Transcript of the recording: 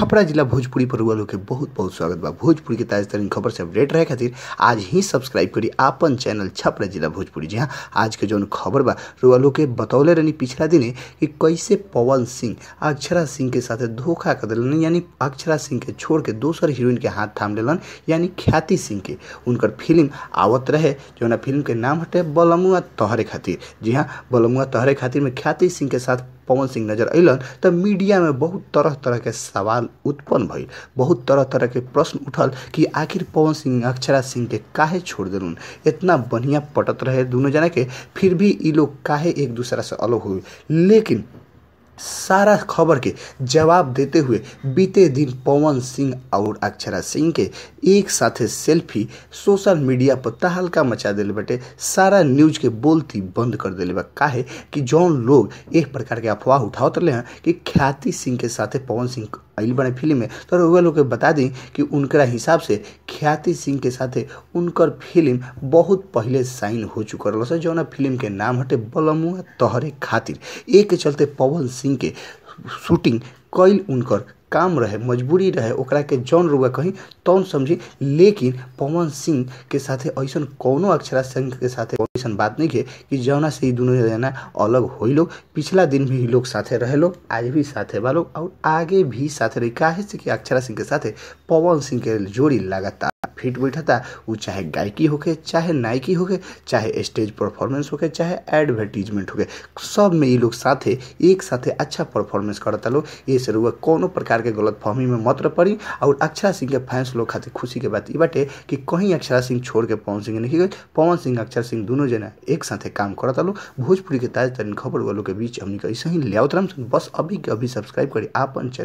छपरा जिला भोजपुरी पर रुआ लोग के बहुत बहुत स्वागत बा भोजपुरी के ताजा तरीन खबर से अपडेट रहे खातिर आज ही सब्सक्राइब करी आपन चैनल छपरा जिला भोजपुरी जी हाँ आज के जौन खबर बा रुआ लोग के बतौले रहनी पिछला दिने कि कैसे पवन सिंह अक्षरा सिंह के साथ धोखा कर दिलन यानी अक्षरा सिंह के छोड़ के दोसर हीरोइन के हाथ थाम लेलन यानी ख्याति सिंह के उनकर फिल्म आवत रहे जौना फिल्म के नाम हटे बलमुआ तोहरे खातिर जी हाँ बलमुआ तोहरे खातिर में ख्याति सिंह के साथ पवन सिंह नजर अलन तो मीडिया में बहुत तरह तरह के सवाल उत्पन्न भइल बहुत तरह तरह के प्रश्न उठल कि आखिर पवन सिंह अक्षरा सिंह के काहे छोड़ दिलन इतना बढ़िया पटत रहे दोनों जना के फिर भी ये लोग काहे एक दूसरा से अलग हुए लेकिन सारा खबर के जवाब देते हुए बीते दिन पवन सिंह और अक्षरा सिंह के एक साथे सेल्फी सोशल मीडिया पर तहलका मचा दिले बटे सारा न्यूज के बोलती बंद कर दिले बा काहे कि जौन लोग एक प्रकार के अफवाह उठावत रहे हैं कि ख्याति सिंह के साथे पवन सिंह आइल बने फिल्म में तो रउआ लोग के बता दी कि उनकरा हिसाब से ख्याति सिंह के साथे उनकर फिल्म बहुत पहले साइन हो चुकल रहा जौना फिल्म के नाम हटे बलमुआ तोहरे खातिर एक के चलते पवन सिंह के शूटिंग कैल उनकर काम रहे मजबूरी रहे ओकरा के जौन रुआ कहीं तौन समझी लेकिन पवन सिंह के साथे ऐसा कौनो अक्षरा सिंह के साथे ऐसा बात नहीं है कि जौना से ही दोनों जना अलग हो लोग पिछला दिन भी लोग साथे रहे लोग आज भी साथे बा लोग और आगे भी साथे रही काहे से कि अक्षरा सिंह के साथे पवन सिंह के जोड़ी लगातार फिट बैठता वो चाहे गायकी होके चाहे नायकी होके चाहे स्टेज परफॉर्मेंस होके चाहे एडवर्टीजमेंट होके सब में ये लोग साथे एक साथे अच्छा परफॉर्मेंस करता लोग ये से रुआ कोनो प्रकार के गलत फहमी में मत पड़ी और अक्षरा सिंह के फैंस लोग खातिर खुशी के बात ये बाटे कि कहीं अक्षरा सिंह छोड़ के पवन सिंह नहीं गए पवन सिंह अक्षरा सिंह दोनों जना एक साथे काम करता लोग भोजपुरी के ताजा तरीन खबर वालों के बीच हमने ऐसे ही ले बस अभी के अभी सब्सक्राइब करी आपन